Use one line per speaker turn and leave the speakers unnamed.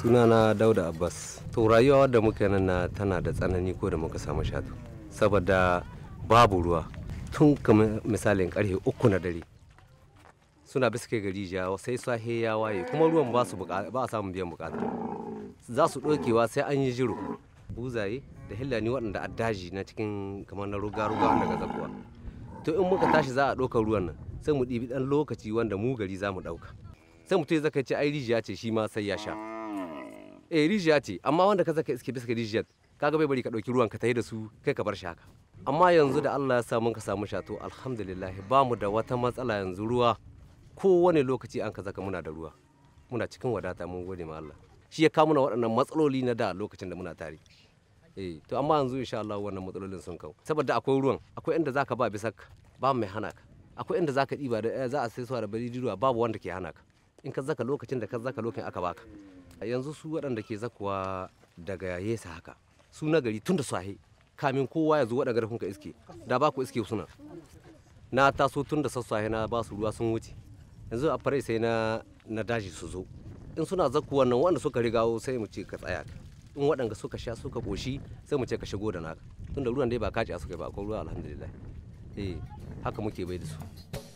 sunana dauda abbas to rayuwa wadda muka nan na tana da tsanani ko da muka samu shatu saboda babu ruwa tun kamar misalin karfe uku na dare suna bisa kai gari ja sai sahe ya waye kuma ruwan ba su ba a samun biyan bukata za su ɗaukewa sai an yi jiro buzaye da hillani waɗanda a daji na cikin kamar na ruga-ruga wanda ga zakuwa to in muka tashi za a ɗaukar ruwan nan sai mu ɗibi ɗan lokaci wanda mu gari za mu ɗauka sai mutum ya zaka ce ai rijiya ce shi ma sai ya sha eh rijiya ce amma wanda ka zaka iske bisa rijiyar kaga bai bari ka ɗauki ruwan ka tayi da su kai ka bar shi haka amma yanzu da Allah ya sa mun ka samu shato alhamdulillah ba mu da wata matsala yanzu ruwa kowane lokaci an ka zaka muna da ruwa muna cikin wadata mun gode ma Allah shi ya kawo mana waɗannan matsaloli na da lokacin da muna tare eh to amma yanzu insha Allah wannan matsalolin sun kawo saboda akwai ruwan akwai inda zaka ba bisa ba mai hana ka akwai inda zaka diba da za a sai suwa da bari ruwa babu wanda ke hana ka in ka zaka lokacin da ka zaka lokacin aka baka yanzu su waɗanda ke zakuwa daga yesa haka su na gari tun da sahe kamin kowa ya zo waɗanda garfin ka iske da ba ku iske suna na taso tun da sassahe na ba su ruwa sun wuce yanzu a fare sai na na daji su zo in suna zakuwa nan wanda suka rigawo sai mu ce ka tsaya in waɗanda suka sha suka koshi sai mu ce ka shigo da naka tunda ruwan dai ba kaci a suka ba akwai ruwa alhamdulillah eh haka muke bai da su